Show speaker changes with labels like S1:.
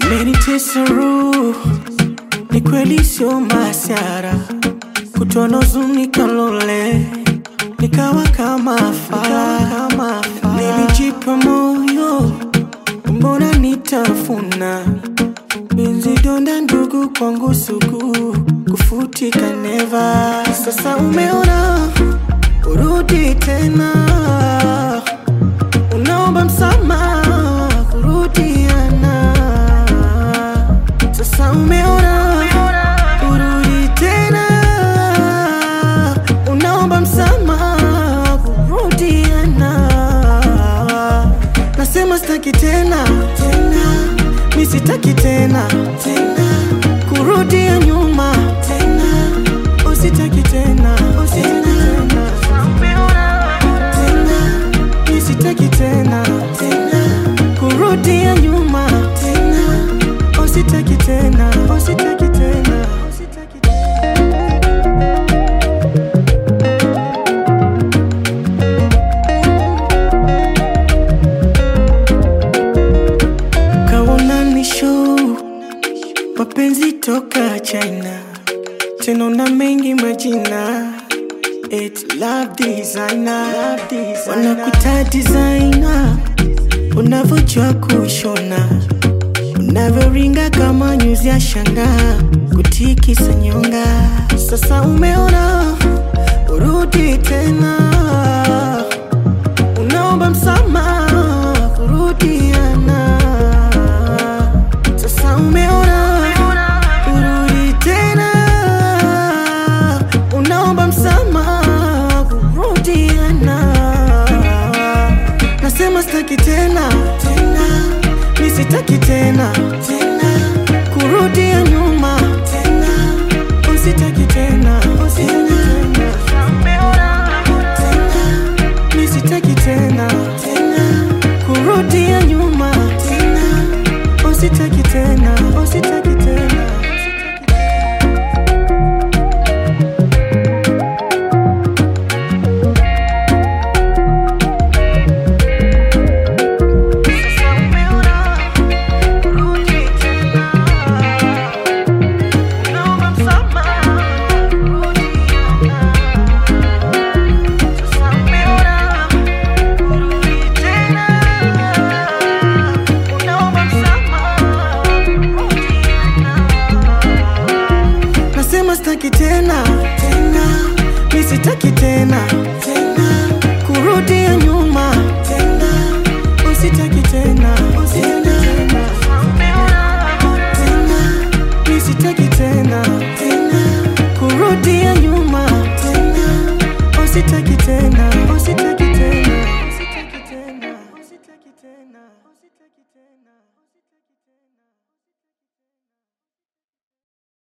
S1: umenitesa roho, ni kweli sio masiara, kutono zuni kalole, nikawa kama fala, kama fala. Nilijipa moyo, mbona nitafuna Benzi donda ndugu kwangu sugu kufutika neva. Sasa umeona urudi tena, unaomba msamaha kurudiana. Sasa umeona urudi tena, unaomba msamaha kurudiana. Nasema sitaki tena tena, mi sitaki tena tena kurudia nyuma tena, usitaki tena usitaki tena tena, mi sitaki tena tena kurudia nyuma tena, usitaki tena usitaki tena usitaki tena. kaona ni show mapenzi toka China, tena na mengi majina It love designer, love designer. Wanakuta designer, unavyojua kushona, unavyoringa kama nyuzi ya shanga, kutikisa nyonga. Sasa umeona urudi tena, unaomba msamaha kurudiana. Sasa umeona urudi tena, unaomba msamaha kurudiana. Nasema sitaki tena tena, mi sitaki tena tena kurudia nyuma tena, usitaki tena usitaki tena tena, mi sitaki tena tena kurudia nyuma tena, usitaki tena usitaki tena. Nasema sitaki tena tena, mi sitaki tena tena kurudia nyuma tena, usitaki tena usitaki tena tena, mi sitaki tena tena kurudia nyuma tena, usitaki tena usitaki tena usitaki tena usitaki tena usitaki tena